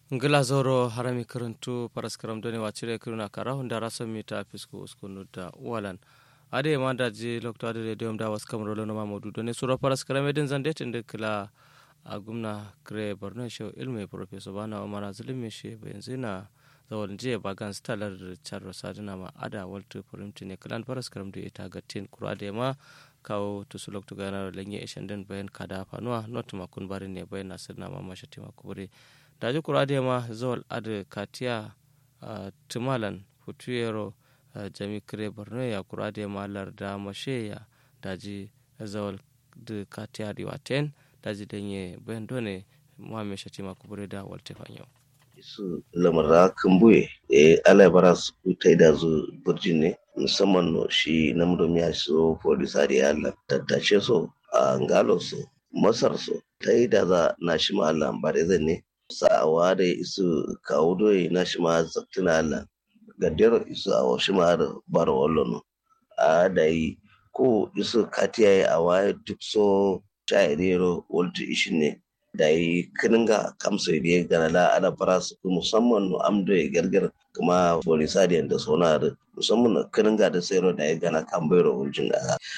ngila zoro harami karantu paraskaram doni wacire kiruna kara hunda raso mita fisku uskunu da walan ade ma da ji lokto ade radio da was kam rolo no mamudu doni suro paraskaram edin zande tinde kila a gumna kre borno show ilmi professor bana umara zulumi shi yanzu na zawon jiya bagan stalar charro sadina ma ada waltu purimti ne kalan paraskaram da ita gatin kura da ma kawo tusu lokto gana lenye ishan den bayan kada fanuwa not makun bari ne bayan nasir na ma mashati makubure daji kurade ma zawal adu katiya tumalan futuyero jami kire borno ya kurade ma larda masheya daji zawal du katiya riwaten daji denye bayan done muhammed shatima kubure da walte fanyo su lamara kambuye e ala bara su ta da zu burjin ne musamman no shi namdom ya so polisari Allah tattace so a ngalo so masar so ta yi da za na shi ma Allah bare zan ne sa'awa da isu kawo doyi na shi ma zaktina Allah gadero isu a shi ma bar wallo a da yi ko isu katiya yi a waye duk so shayarero walta ishin ne da yi kininga kamsa da gana la ala fara su musamman no amdo ya gargar kuma polisadiyan da sona da musamman no kininga da sayro da ya gana kambayro wuljin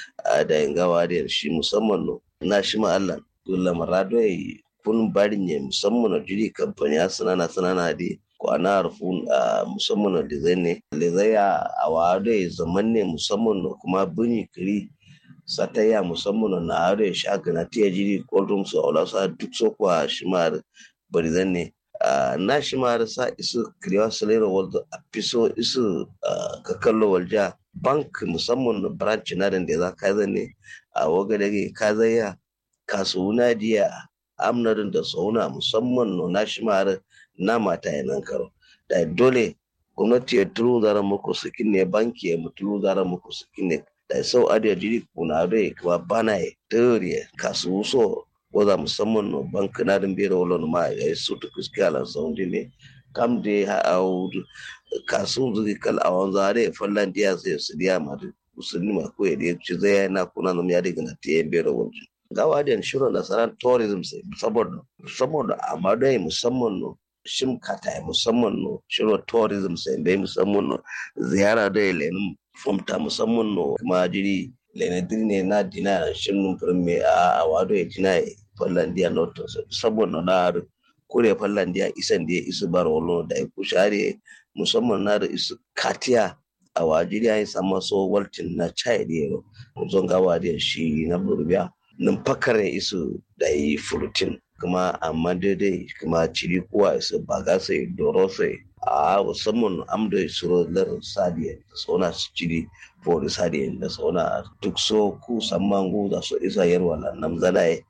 a da yin gawa da shi musamman no na shi ma Allah dole marado ya kun bari ne musamman no jiri kamfani ya sanana sanana da kwana rufun a musamman da zai ne da zai a wado ya zaman ne musamman no kuma bunyi kiri sataya musamman na are shagana tiya jiri koldum su aula sa duk so kwa shimar barizan ne na shimar sa isu kriwa salero walda a fiso isu ka kallo walja bank musamman na branch na da za ka ne a waga da ka zaya kasuwana diya amnarin da sauna musamman no na shimar na mata yanan karo da dole gwamnati ya turu zara muku sukin ne banki ya mutulu zara muku sukin ne da sau adiyar jiri kuna da kuma bana ya tere kasu so waza musamman no bank na din bere wala ma ya yi su tukus kala saundi ne kam de ha audu kasu zuki kal awan zare fallan diya sai su diya ma da musulmi ma ko ya ci zai na kuna no ya diga na tiye bere wala gawa da shiro da saran tourism sai saboda saboda amma dai musamman no shim kata musamman no shiro tourism sai dai musamman no ziyara da lenin fomta musamman no kuma jiri lenadiri ne na dina shirin firme a wado ya dina fallandiya noto saboda na kure fallandiya isan da ya isu bar wolo da ya kushare musamman na da isu katiya a wajiri ya yi sama so waltin na chai da yaro zon gawa da shi na burbiya nan fakare isu da yi furutin kuma amma daidai kuma ciri kuwa isu baga sai doro sai a musamman amda suro lar sadiya da sauna su ciri for sadiya da sauna duk so ku samman gu da so isa yarwa la nam zanai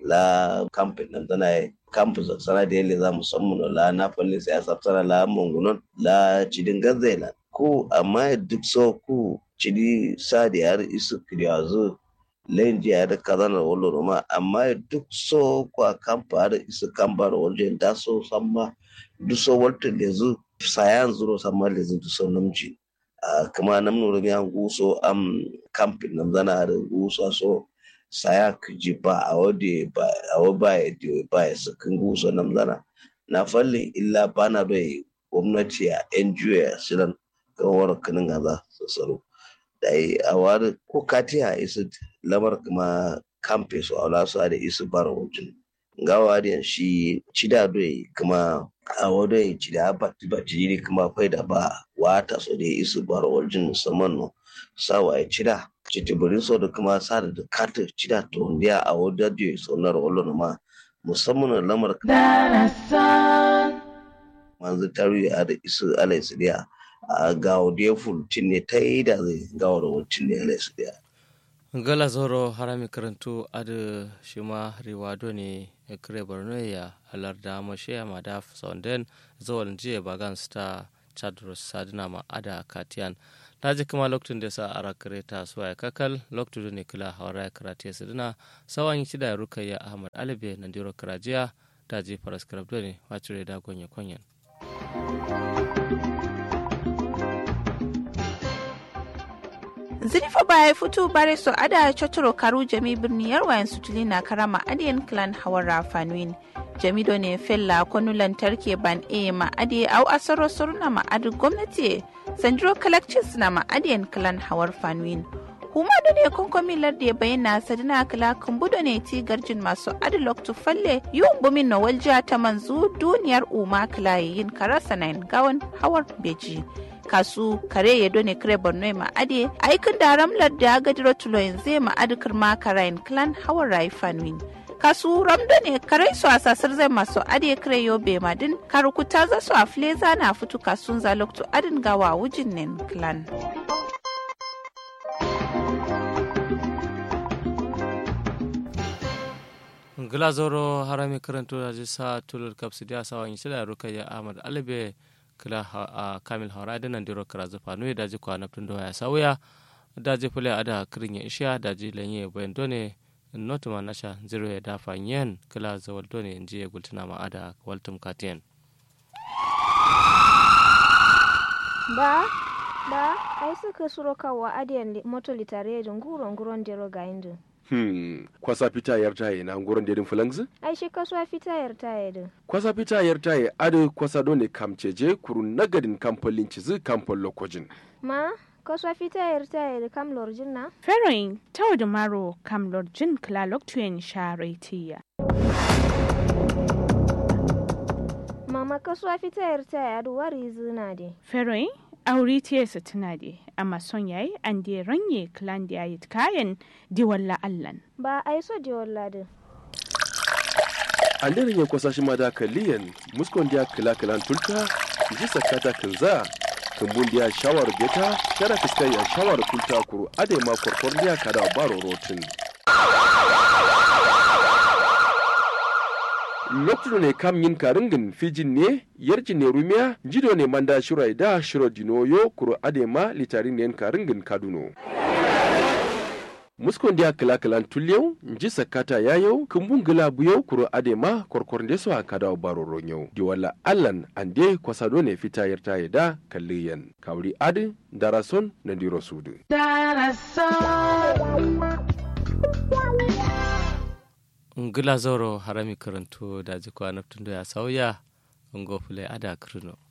la kamfin nam zanai kampu za sana da yale za musamman la na falle sai asabtara la mungunon la cidin gazela ku amma duk so ku ciri sadiya har isu kriyazo len jiya da kazana wolo roma amma duk so kwa kampa har isu kambar wajen da so samma duk so walta lezu sayan zuro samma lezu duk so namji kuma nam nuru ya guso am kampin nam zana da guso so saya kiji ba a wade ba a waba ya diyo ba ya sakin guso nam zana na falle illa bana bai gwamnati a NGO ya siran kawar kanin gaza su tsaro da yi a wani ko katiya isu lamar kuma kamfe su a su da isu bar wajen gawa da shi cida doyi kuma a wado ya cida ba ba jiri kuma fai da ba wata so da isu bar wajen musamman no sawa ya cida citibirin so da kuma sa da kata cida to ndiya a wado da ya sonar wallon ma musamman lamar manzu tarihi a da isu alai su a gawo da fultin ne ta yi da zai gawo da wancan ne alai su gala zoro harami karantu adu shima riwado ne kire borno ya halarda mashe ma da saunden zawal jiya bagan sta chadros sadina ma ada katiyan na ji kuma lokacin da sa ara kare ta suwa ya kakal lokacin da ne kila hawara ya karate sadina sawan yi da rukayya ahmad alibe na diro karajiya da ji faras karabdo ne wacire da gonye konyen zirifa baya fito bare so ada chotoro karu jami birni yarwayan sutuli na karama adiyan clan hawar rafanuin jamido ne fella kwanu lantarki ban e ma ade au asaro surna ma adu gwamnati sanjiro kalakcis na ma adiyan kalan hawar fanwin huma da ne konkomi lardi ya bayyana sadina kala kumbudo ne ti garjin masu adilok tu falle yiwun bumin na waljiya ta manzu duniyar umma kala yin karasa na gawan hawar beji kasu kare ya done kare borno ma ade aikin da ramlar da gadiro tulo yanzu ma adukar ma karayin clan hawar rai fanwin kasu ramdo ne kare su a sasar zai masu ade kare yobe madin karukuta za su a fleza na fitu kasun zaloktu adin gawa wujin nen clan. gila zoro harami karanto da jisa tulur kapsi dia sawa in sila rukaya ahmad alibe kila a kamil hawra da nan diro kara zafa no da ji kwana tun da ya sauya da ji fule ada kirin ya isha da ji lenye bayan done not ma nasha zero ya dafa yen kila zawal done in ji ya gultuna ma ada waltum katiyan ba ba ai suka suro kawo adiyan moto litare da nguro nguron dero ga indu Hmm, kwasa fita yar taye na nguron dedin fulangzi? ai shi kasuwa fita yar taye din Kwasa fita yar taye ade kwasa dole kamceje kuru nagadin kamfolin cizi kamfol lokojin. ma kasuwa fita yar taye da kam lorjin na Feroin tau da maro kam lorjin klalok tuyen sharetiya. mama kasuwa fita yar taye adu wari zina de Feroin auri tiyasa tuna de amma son yayi an de ranye klan da yayi kayan diwalla allan. ba ai so de walladin Anderin ya kwasa shi ma da kaliyan muskon dia kila kilan tulta ji sakata kinza kumbun dia shawar beta kada fiskai ya shawar kulta kuru ade ma korkor dia kada baro rotin. lokacin ne kam yin karingin fijin ne yarjin ne rumiya jido ne manda shirai da shiro dinoyo kuro adema litarin ne karingin kaduno muskon dia kala kalan tulyau nji sakata yayau kumbun gila buyau kuro adema korkor de so akada baro ronyau di wala allan ande kwasado ne fita yarta yada kalliyan kawri adi darason na diro sudu ngila zoro harami karanto da ji kwana tun da ya sauya ngo fule ada kirno